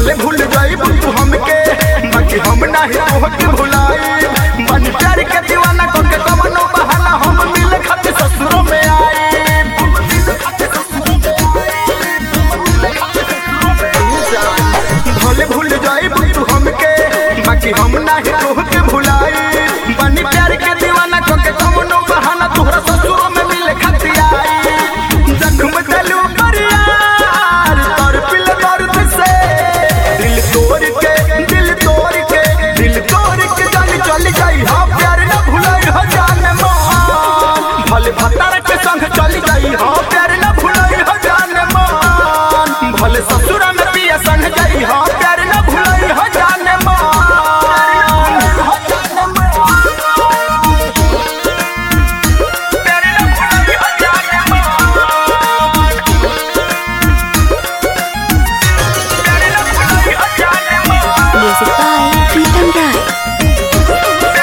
भले भूल जाई तू हमके बाकी हम नाही तोहके भुलाई बन प्यार के दीवाना को के कवनो बहाना हम मिल खातिर ससुरों में आए भले भूल जाई तू हमके बाकी हम नाही तोहके भुलाई बन प्यार के दीवाना को के कवनो बहाना तोहरा ससुरों में मिल खातिर आई जन्म दिलू पर यार तोर पिल दर्द से दिल तोड़ के दिल तोड़ के दिल तोड़ के जान चल जाई हाँ प्यार न भुलाई हो जान मान भले भतार के संग चल जाई हाँ प्यार न भुलाई हो जान मान भले ससुर में पिया संग जाई हाँ प्यार न भुलाई हो जान मान हो जान मान प्यार न भुलाई हो जान मान प्यार न भुलाई हो जान मान Music by Pritam Rai.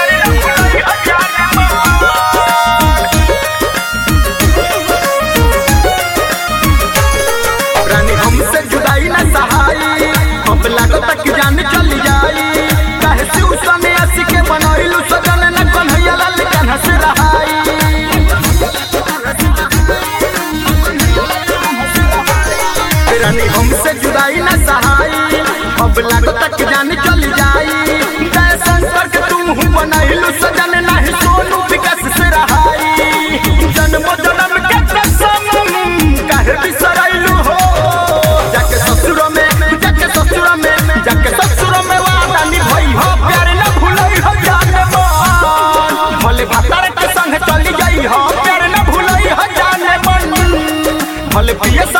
रानी हमसे जुदाई न सहाई अब लागो तक जान चल जाई काहे से उसने ऐसी के बनैलू सजन न कन्हैया लाल कन्हा से रहाई रानी हमसे जुदाई न सहाई अब लागो तक जान चल जाई जय शंकर के तुम हूँ बनैलू सजन नहीं सोनू विकास से रहाई जन्म जन्म के कसम काहे बिसरैलू हो जाके ससुर में जाके ससुर में जाके ससुर में वादा निभाई हो प्यार न भूलई हो जान मन भले भतार के संग चली जाई हो प्यार न भूलई हो जान मन भले पिए